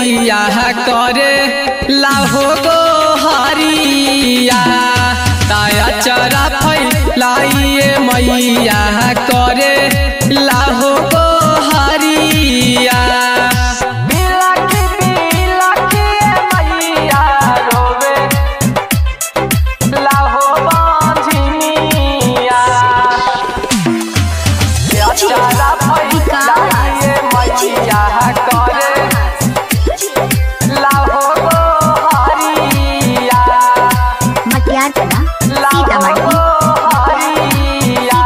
मैया करे लाहो गो हरिया ताया चरा फैलाइए मैया करे लाहो गो हरिया बिलखी बिलखी मैया रोवे लाहो बांझिनिया चरा फैलाइए मैया करे लाहो गो हरिया मटियार कला लाहो सीतामढ़ी गो हरिया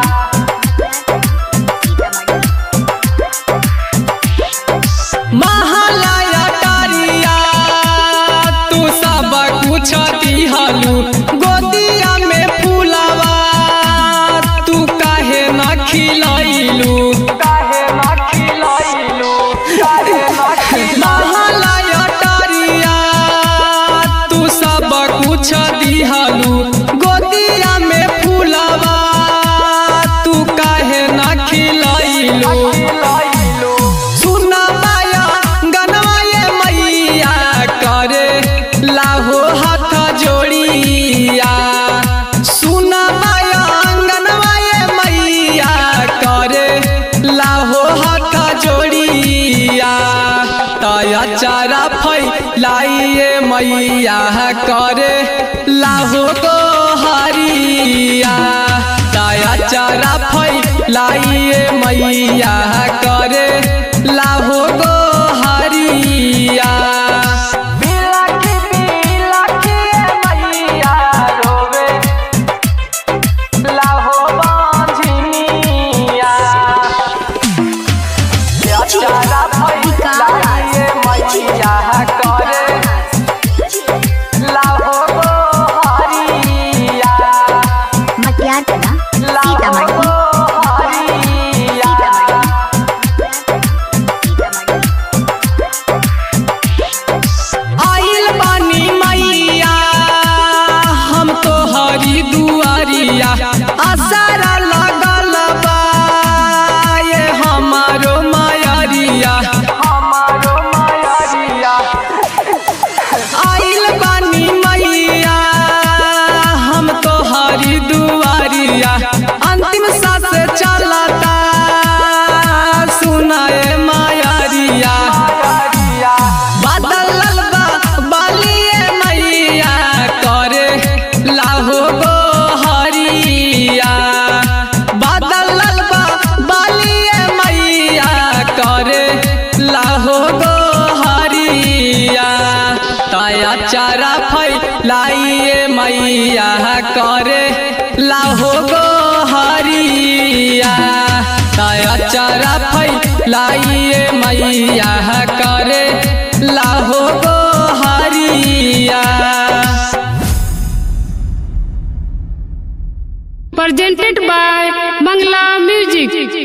महालया टारिया तू सब कुछ दिहलू गोदिया में फूलवा तू काहे न खिलैलू काहे न खिलैलू काहे न खिलैलू महालया टारिया तू सब कुछ दिहलू गोदिया में फूलवा तू काहे न खिलैलू सुन माया गनवा ये मैया करे लाहो हाथ जोड़िया सुन माया गनवा ये मैया करे लाहो हाथ जोड़िया तया चारा फैलाइए मैया करे लाहो गो हरिया तया चारा फैलाइए मैया करे लाहो गो हरिया बिलखी बिलखी मैया रोवे लाहो बांझिनिया चारा फैलाइए मैया करे लाहो गो हरिया मटियार कला लाहो सीतामढ़ी गो हरिया आइल बानी मैया हम तो हरी दुआरिया आसारा लगल बा ये हमारो मायरिया हमारो मायरिया आइल बानी मैया हम तो हरी दुआरिया अंतिम सांस चलता सुनाए मायरिया बादल बा बालिए मैया करे लाहो गो हरिया बादल बा बालिए मैया करे लाहो गो हरिया तया चारा फैलाइए मैया करे लाहो गो हरिया तया चारा फैलाइए मैया करे लाहो गो हरिया presented by Bangla Music.